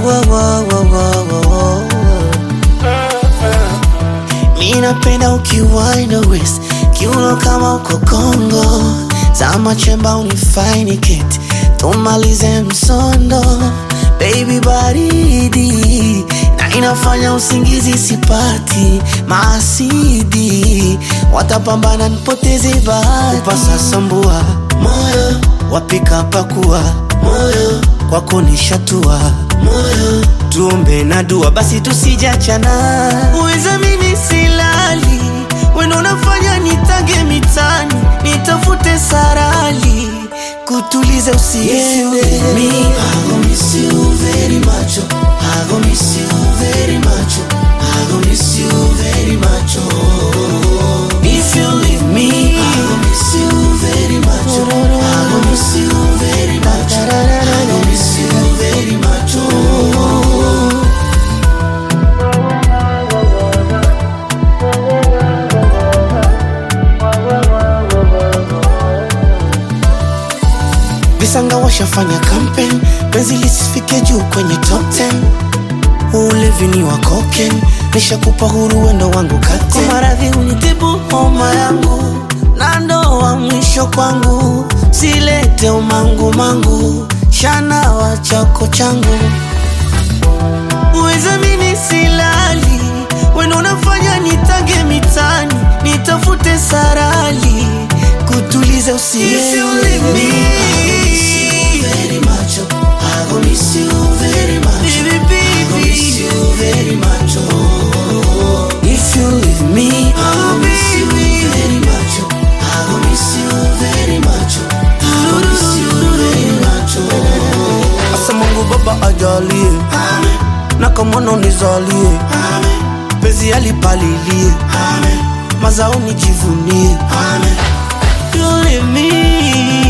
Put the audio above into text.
wo, wo, wo, wo, wo, wo. Mi napenda ukiwaina west kiuno kama uko Kongo, zama chemba unifaini keti, tumalize msondo baby, baridi na inafanya usingizi sipati, maasidi watapambana nipoteze bahati, upasa sambua moyo wapika pakua moyo kwako nishatua moyo tuombe na dua basi tusijachana uweza mimi silali wendo unafanya nitage mitani nitafute sarali kutuliza usiende mi I gon' miss you very much oh. I gon' miss you very much oh. I gon' miss you very much oh. If you leave me I gon' miss you very much oh. I gon' miss you very much I gon' miss you very much oh. Visanga washafanya campaign, penzi lisifike juu kwenye top 10. Ulevi ni wa cocaine, nishakupa huru wendo wangu kate. Kwa maradhi unitibu homa yangu, na ndoa mwisho kwangu, silete umangu mangu, shana wa chako changu. Uweza mimi silali, wendo unafanya nitage mitani, nitafute sarali, kutuliza usiende. very much. oh. I gon' miss you very much. Baby, baby. I gon' miss you very much. Oh. If you leave me, I gon' miss you very much. oh. I gon' miss you very much. oh. I gon' miss you very much. Oh. Asa Mungu Baba ajalie Amen. na kamono nizalie Amen. pezi alipalilie Amen. mazao nijivunie Amen. You leave me